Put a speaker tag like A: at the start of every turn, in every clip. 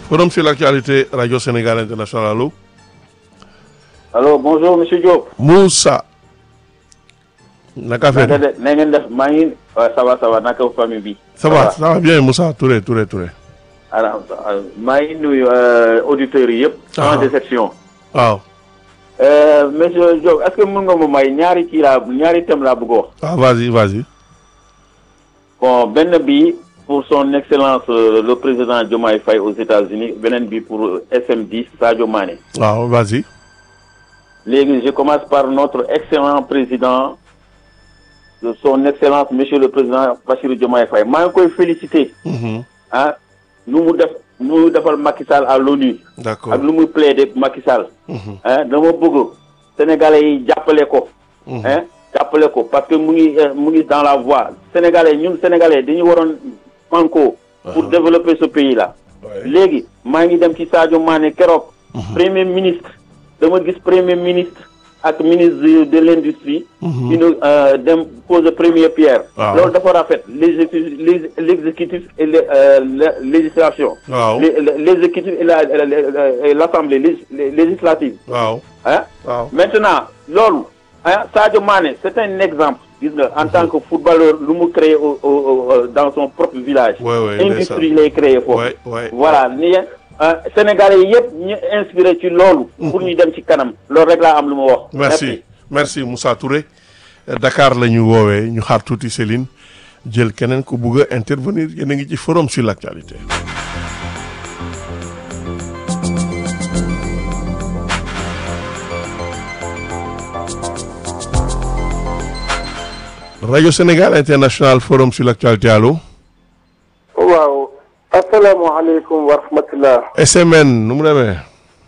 A: Forum sur l'actualité, Radio Sénégal International, allô
B: allo bonjour monsieur Diop.
A: Moussa. naka affaire
B: naka de na ngeen def maa ngi waaw ça va ça va naka famille bi.
A: ça va ça va bien Moussa Touré Touré Touré.
B: alors maa ngi nuyu auditeurs yi yëpp. sans déception.
A: waaw.
B: monsieur Diop est-ce que mën nga ma may ñaari kii laa ñaari thème laa bëgg wax.
A: ah vas-y vas-y.
B: bon benn bi pour son excellence le président Diomaye Faye aux États-Unis beneen bi pour SM10 Sadio Mané.
A: waaw vas-y.
B: léegi je commence par notre excellent président de son excellence monsieur le président Bassirou Diomaye Faye maa ngi koy féliciter. ah nu mu def nu mu defal Macky Sall à l'ONU.
A: d'accord
B: ak lu muy plaider Macky Sall. ah dama bëgg sénégalais yi jàppale ko. ah jàppale ko parce que mu ngi mu ngi dans la voie sénégalais ñun sénégalais dañu waroon manko pour développer ce pays là. léegi maa ngi dem ci Sadio Mané keroog. premier ministre. dama gis premier ministre ak ministre de l'industrie ñu dem pose première pierre loolu dafa rafet l'exécutif l'exécutif et la législation
A: waaw
B: l'exécutif et la l'assemblée législative
A: waaw
B: ah
A: waaw
B: maintenant loolu ah Sadio Mané c'est un exemple gis nga en tant que footballeur lu mu créé dans son propre village industrie lay créé foofu voilà ni Sénégalais yi yëpp ñu inspiré ci loolu. pour ñu dem ci kanam loolu rek laa am lu ma wax.
A: merci merci Moussa Touré Dakar la ñu woowee ñu xaar tuuti Céline jël keneen ku bugg a intervenir yéen a ngi ci forum sur l'actualité. rajo Sénégal international forum sur l'actualité allo.
C: waaw. asalaamaaleykum wa rahmatulah.
A: SMN nu mu demee.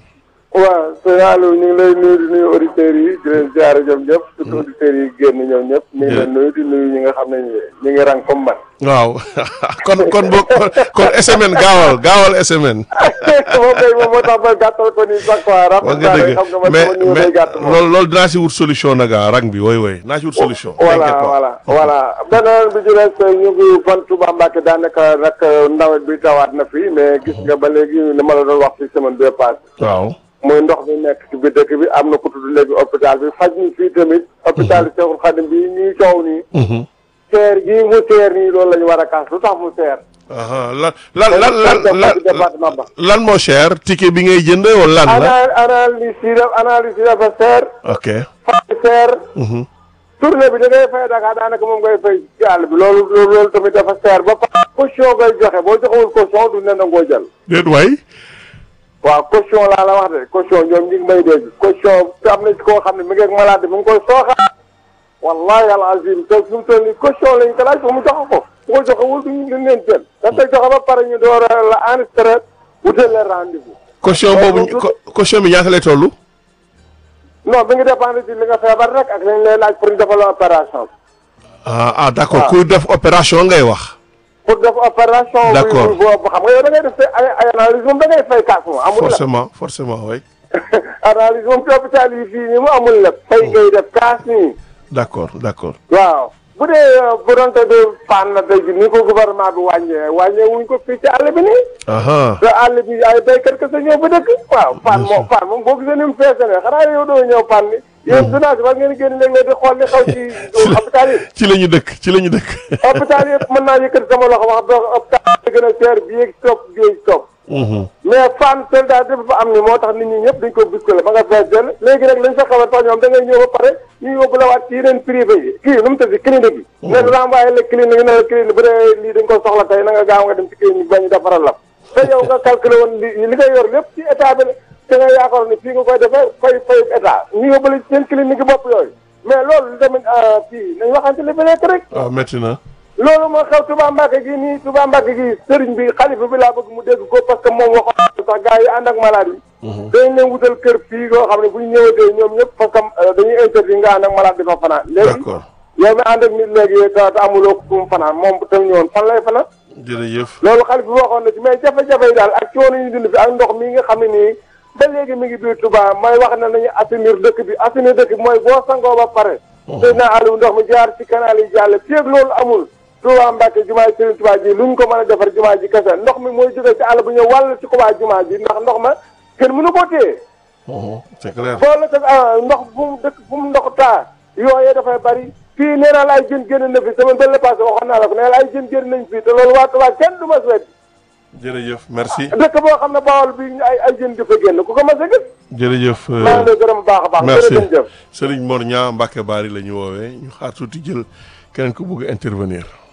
C: waaw sëñ Aliou ñu ngi lay nuyu di nuyu auditeurs yi di leen ziare ñoom ñëpp surtout auditeurs yi génn ñoom ñëpp. ñu ngi leen nuyu di nuyu ñi nga xam ne ñu ngi rang comme man.
A: waaw kon kon boog kon SMN gaawal gaawal SMN.
C: moom kay moom moo tax ba gàttal ko nii sax quoi.
A: wax nga dëgg mais mais loolu loolu dinaa si wut solution nag rang bi woy woy naa si wut solution.
C: voilà voilà voilà beneen bi ci des ñu ngi fan Touba Mbacké daanaka nag nawet bi tawaat na fi mais gis nga ba léegi li ma la doon wax ci semaine bi passé.
A: waaw.
C: muy ndox mi nekk ci biir dëkk bi am na ku tudd léegi hôpital bi faj mi fii tamit. hôpital bi Cheikhoul Khadim bi ñuy coow nii. seer gii mu seer nii loolu la ñu war a kaas lu tax mu seer.
A: lan lan lan lan
C: département ba.
A: lan moo cher ticket bi ngay jënd wala lan la.
C: analyse yi def analyse yi dafa seer.
A: ok.
C: fay seer. tournée bi da ngay fay Dakar daanaka moom ngay fay ci àll bi loolu loolu tamit dafa seer ba pare. caution ngay joxe boo joxewul caution du ne nangoo jël.
A: déet waay.
C: waaw caution laa la wax de caution ñoom ñu ngi may dégg caution te am na ci koo xam ne mi ngi ak malade mu ngi koy sooxaat wallahi al azim te fi mu toll nii caution lañ ko laaj ba mu joxe ko bu ko joxewul duñ duñ leen jël da koy joxe ba pare ñu door a la enregistré wutal la rendez-vous
A: caution boobu caution bi ñaata lay toll.
C: non bi ngi dépendre ci li nga feebar rek ak lañ lay laaj pour ñu defal opération
A: ah ah d'accord ku def opération ngay wax.
C: pour def opération.
A: d'accord
C: boobu xam nga yow da ngay def ay ay analyse moom da ngay fay kaas moom amul la
A: forcément forcément oui.
C: analyse moom ci hôpital yi fii nii mu amul lépp. fay ngay def kaas nii.
A: d'accord d'accord.
C: waaw bu dee bu doon te de panne na tey jii ni ko gouvernement bi wàññee wàññee wuñ ko fii ci àll bi nii. te àll bi ay béykat kese ñëw ba dëkk. waaw panne moom panne moom boo gisee ni mu feesee ne xanaa yow doo ñëw panne ni. yéen journaliste war ngeen génn léeg-léeg di xool li xaw ci hôpital yi.
A: ci la ñu dëkk ci la ñu dëkk.
C: hôpital yëpp mën naa yëkkati sama loxo wax dëgg hôpital yi gën a seer bii ak stop bii ak stop. mais fan soldat dafa fa am ni moo tax nit ñi ñëpp dañ ko bousculé ba nga fees dell léegi nag lañ fa xaw a tax ñoom da ngay ñëw ba pare ñu yóbbu la waat ci yeneen privé yi kii nu mu tëdd clinique yi ne renvoyé la clinique ne la clinique bu dee lii dañ ko soxla tey na nga gaaw nga dem ci clinique ba ñu defaral la te yow nga calculé woon li li nga yor lépp ci état bi te nga yaakaar ni fii nga koy defee fay fay état ñu yóbbu la ci seen clinique bopp yooyu mais loolu tamit fii nañ waxante li fi nekk rek
A: waaw métti na
C: loolu moo xew Touba Mbacké gi nii Touba Mbacké gi sëriñ bi xalifa bi laa bëgg mu dégg ko parce que moom waxoon sax gars yi ànd ak malade yi dañ leen wutal kër fii yoo xam ne bu ñu ñëwatee ñoom ñëpp parce que dañuy interdit nga ànd ak malade di fa fanaan léegi
A: d'accord
C: yow mi ànd ak nit léegi te te amuloo ko fu mu fanaan moom tam ñëwoon fan lay fanaan
A: jërëjëf
C: loolu xalifa bi waxoon na ci mais jafe-jafe yi daal ak coono ñu dund fi ak ndox mi nga xam ne nii ba léegi mi ngi biir Touba mooy wax ne nañu assainir dëkk bi assainir dëkk bi mooy boo sangoo ba pare te naa Aliou ndox mi jaar ci canal yi jàll fii ak loolu amul Touba Mbacke jumaa ji Serigne Touba ji lu ñu ko mën a defar jumaa ji kese ndox mi mooy jógee ci àll bu ñëw wàll ci ko waa jumaa ji ndax ndox ma kenn mënu koo téye
A: c'est clair
C: boo la teg ndox fu mu dëkk fu mu ndox taa yooyee dafay bari fii nee naa la ay jën génn na fi semaine bële la passé waxoon naa la ko nee la ay jën génn nañ fii te loolu waa Touba kenn du ma seet
A: jërëjëf merci
C: dëkk boo xam ne Bawol bi ay ay jën di fa génn ku ko mas a gis
A: jërëjëf
C: maa ngi lay gërëm bu baax a baax
A: merci
C: jërëjëf
A: Serigne Mor Niang Mbacke Bari la ñu woowee ñu xaar tuuti jël keneen ku bëgg intervenir